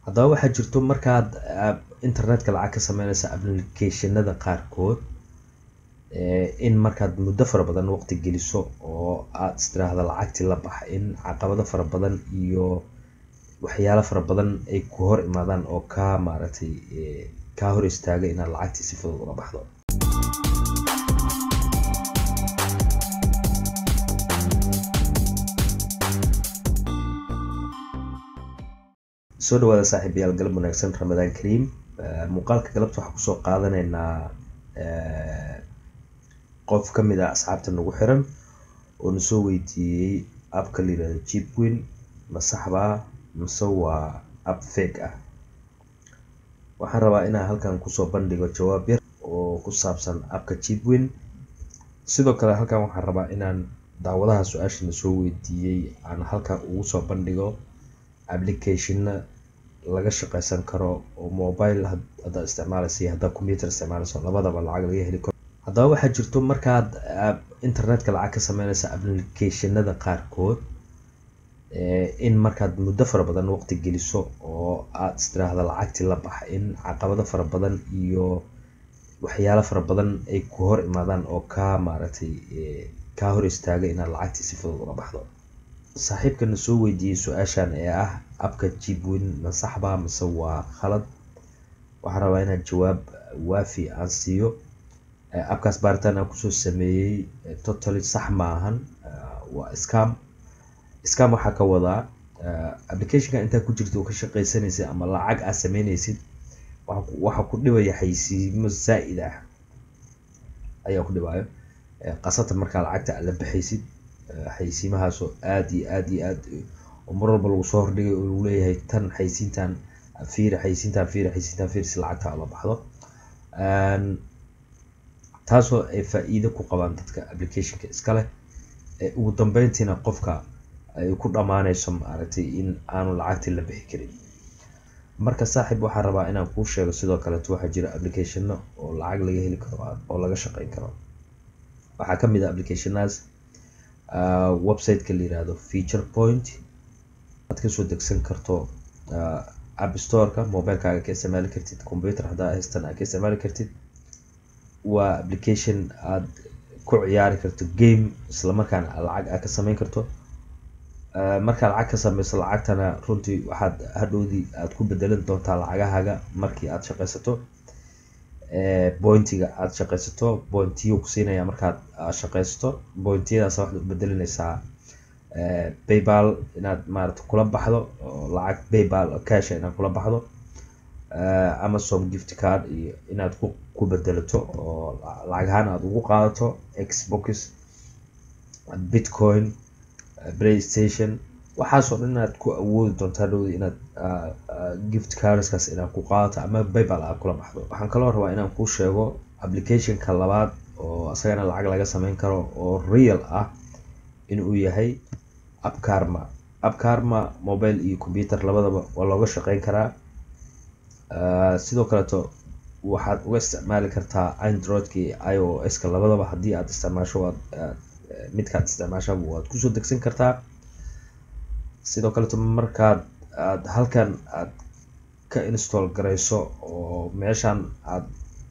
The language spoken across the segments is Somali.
haddaba waxaa jirto markaad internetka lacag ka sameyneysa applicationada qaarkood in markaad muddo fara badan waqti geliso oo aad istiraahdo lacagtii la bax in caqabado fara badan iyo waxyaalo fara badan ay ku hor imaadaan oo kaa maaragtay kaa hor istaaga inaad lacagtii si fudud uga baxdo soo dhawaada saaxiibayaal galab wanaagsan ramadaan kariim muuqaalka galabta waxaan kusoo qaadanaynaa qof ka mid ah asxaabta nagu xiran oo na soo weydiiyey abka la yirahdo jibwin ma saxbaa mise waa ab fake ah waxaan rabaa inaan halkan kusoo bandhigo jawaab yar oo ku saabsan abka jibwin sidoo kale halkan waxaan rabaa inaan daawadaha su-aasha na soo weydiiyey aan halkan ugu soo bandhigo applicationna laga shaqeysan karo oo mobile haddaad isticmaaleysa iyo haddaad computer isticmaaleyso labadaba lacag laga heli karo haddaba waxaa jirto markaad internetka lacag ka sameyneysa applicationada qaarkood in markaad muddo fara badan waqti geliso oo aad istiraahdo lacagtii la bax in caqabado fara badan iyo waxyaalo fara badan ay ku hor imaadaan oo kaa maaragtay kaa hor istaaga inaad lacagtii si fudud uga baxdo saaxiibkana soo weydiiyey su-aashan ee ah abka jibwin ma saxbaa mise waa khalad waxaan rabaa inaan jawaab waafi aan siiyo abkaas baaritaan aan kusoo sameeyey totally sax maahan waa scam scam waxaa ka wadaa applicationka intaa ku jirta oo ka shaqeysanaysid ama lacag aad sameyneysid waxaa ku dhibaya xaysiimo zaa-id ah ayaa ku dhibayo qasatan markaa lacagta aad la baxaysid xaysiimahaasoo aada iyo aada iyo aad oo mar walba lagu soo hordhigay oo lagu leeyahay tan xaysiintan fiiri xaysiintan fiiri xaysiintan fiiri si lacagta la baxdo taasoo ay faa-iido ku qabaan dadka applicationka iska leh ugu dambeyntiina qofka ay ku dhammaaneyso maaragtay in aanu lacagtii la bixi karin marka saaxiib waxaan rabaa inaan kuu sheego sidoo kaleeto waxaa jira applicationno oo lacag laga heli karo oo laga shaqeyn karo waxaa kamid ah applicationaas websiteka la yirahdo feature point aad kasoo degsan karto app storeka mobilekaaga ka isticmaali kartid computer haddaa haystan aad ka isticmaali kartid waa application aad ku ciyaari karto game islamarkaana lacag aad ka sameyn karto markaa lacag ka sameyso lacagtana runtii waxaad hadhowdii aad ku bedelan doontaa lacagahaaga markii aad shaqeysato pointiga aad shaqeysato pointiyo ku siinaya markaad shaqeysato pointiyadaas waxaad u bedelineysaa paypal inaad maarata kula baxdo oo lacag paypal casha inaad kula baxdo amazon gift card iyo inaad ku ku bedelato oo lacag ahaan aada ugu qaadato xbox bitcoin playstation waxaasoo dhan inaad ku awoodi doonto hadhowdi inaad gift cardskaas inaad ku qaadato ama paypal aad kula baxdo waxaan kaloo rabaa inaan kuu sheego applicationka labaad oo isagana lacag laga sameyn karo oo real ah inuu yahay upcarma upcarma mobile iyo computer labadaba waa looga shaqeyn karaa sidoo kaleeto waxaad uga isticmaali kartaa androidka iyo i o s ka labadaba haddii aad isticmaasho waad midkaad isticmaashaba waad kusoo degsan kartaa sidoo kaleeto markaad aad halkan aad ka install gareyso oo meeshan aad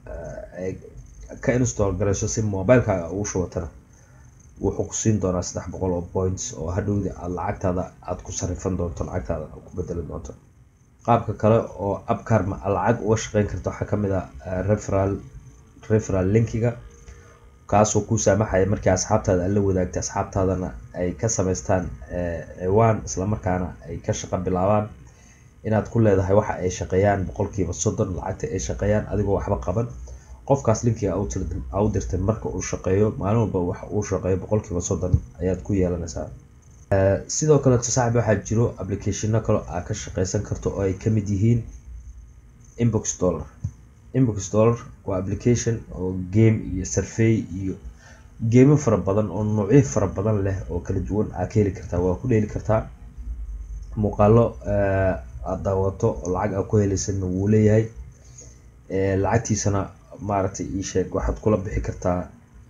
ka install gareyso si mobilekaaga ugu shubatana wuxuu ku siin doonaa saddex boqol oo points oo hadhowdi aad lacagtaada aad ku sarifan doonto lacagtaada aad ku bedelan doonto qaabka kale oo abcarma lacag uga shaqeyn karta waxaa kamid ah referal referal linkiga kaasoo ku saamaxaya markii asxaabtaada aad la wadaagtay asxaabtaadana ay ka sameystaan ciwaan islamarkaana ay ka shaqo bilaabaan inaad ku leedahay waxa ay shaqeeyaan boqolkiiba soddon lacagta ay shaqeeyaan adigoo waxba qaban qofkaas linkiga a u dirtay marka uu shaqeeyo maalin walba waxa uu shaqeeyo boqolkiiba soddon ayaad ku yeelanaysaa sidoo kaleeto saaxib waxaa jiro applicationno kale aad ka shaqeysan karto oo ay kamid yihiin inbox dollar inbox dollar waa application oo game iyo survey iyo geemo fara badan oo noocyo fara badan leh oo kala duwan aad ka heli kartaa waa ku dheeli kartaa muuqaalo aad daawato oo lacag aad ku heleysana wuu leeyahay lacagtiisana maaragtay ii sheeg waxaad kula bixi kartaa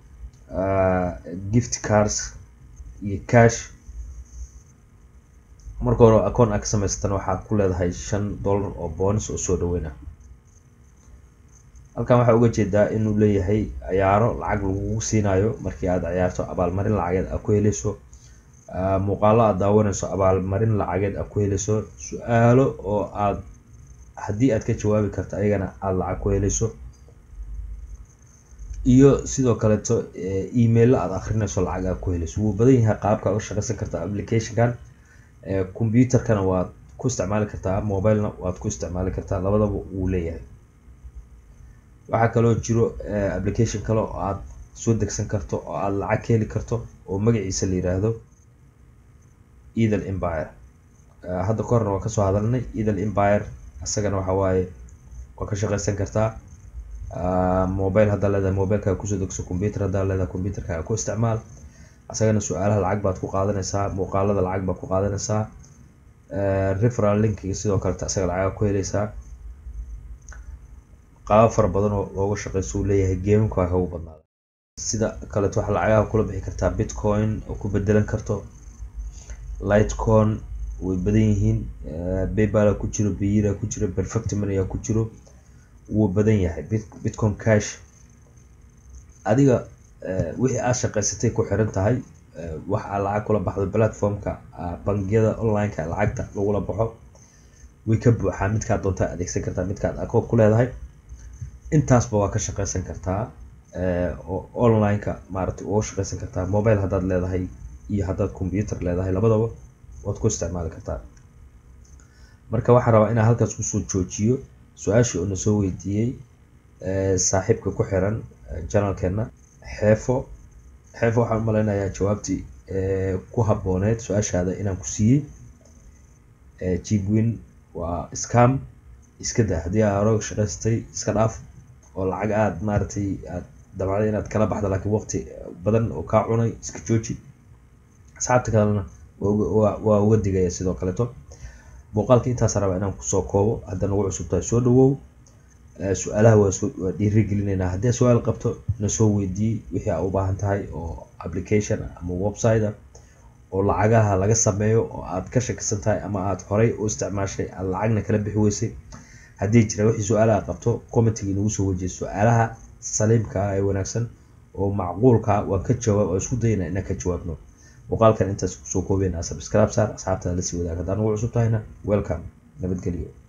gift cards iyo cash marka hore akoon aad ka samaysatana waxaad ku leedahay shan dollar oo boonis oo soo dhaweyna halkan waxaa uga jeedaa inuu leeyahay ciyaaro lacag lagugu siinayo markii aad ciyaarto abaalmarin lacageed aad ku heleyso muuqaalo aad daawanayso abaalmarin lacageed aad ku heleyso su-aalo oo aad haddii aad ka jawaabi karto ayagana aada lacag ku heleyso iyo sidoo kaleeto emailo aad akrinayso lacag aad ku heleyso wuu badan yahay qaabka u shaqeysan kartaa applicationkan computerkana waad ku isticmaali kartaa mobilena waad ku isticmaali kartaa labadaba wuu leeyahay waxaa kaloo jiro application kale oo aad soo degsan karto oo aad lacag ka heli karto oo magaciisa la yiraahdo eathel empire hadda ka horna waan kasoo hadalnay eathel empire isagana waxa waaye waa ka shaqeysan kartaa mobile haddaa leedahay mobilekaaga kusoo degso computer haddaa leedahay computerkaaga ku isticmaal isagana su-aalaha lacag baad ku qaadanaysaa muuqaalada lacag baad ku qaadanaysaa referal linkiga sidoo kaleta isaga lacag ku heleysaa qaabo fara badan oo looga shaqeyso uu leeyahay gameka waa ugu badnaada sida kaleeto waxaa lacagaha kula bixi kartaa bitcoin oo ku bedelan karto lightcon way badan yihiin paypal ku jiro biyira ku jiro perfect money ku jiro wuu badan yahay bitcoin cash adiga wixii aad shaqeysatay ku xiran tahay wax aad lacag kula baxdo platformka bangiyada onlineka lacagta lagula baxo way ka buuxaa midkaad doontaa adeegsan kartaa midkaad akoon ku leedahay intaasba waa ka shaqeysan kartaa oo onlineka maaragtay uga shaqeysan kartaa mobile haddaad leedahay iyo haddaad computer leedahay labadaba waad ku isticmaali kartaa marka waxaan rabaa inaan halkaas kusoo joojiyo su-aashii oo na soo weydiiyey saaxiibka ku xiran janalkeena xeefo xeefo waxaan umaleynayaa jawaabtii ku habooneed su-aashaada inaan ku siiyey jibwin waa scam iska daa haddii aa hore shaqaystay iska dhaaf oo lacag aada maaragtay aad dabacday inaad kala baxdo laakiin waqti badan oo kaa cunay iska jooji asxaabta kalena waa uga digaya sidoo kaleeto muuqaalka intaasa rabaa inaan kusoo koobo hadda nagu cusub tahay soo dhawow su-aalaha waa dhiirigelinaynaa haddii su-aal qabto na soo weydiiyey wixii aa u baahan tahay oo application ama website ah oo lacagaha laga sameeyo oo aad ka shakisan tahay ama aad horay u isticmaashay aad lacagna kala bixi weysay haddii jira wixii su-aalaha qabto commentiga inagu soo wejiyay su-aalaha saliimka ah ee wanaagsan oo macquulka waan ka jawaab oo isku dayana inaan ka jawaabno muuqaalkan intaas kusoo koobeyna subscribe saar asxaabtada lasii wadaag haddaan ugu cusub tahayna welcome nabadgelyo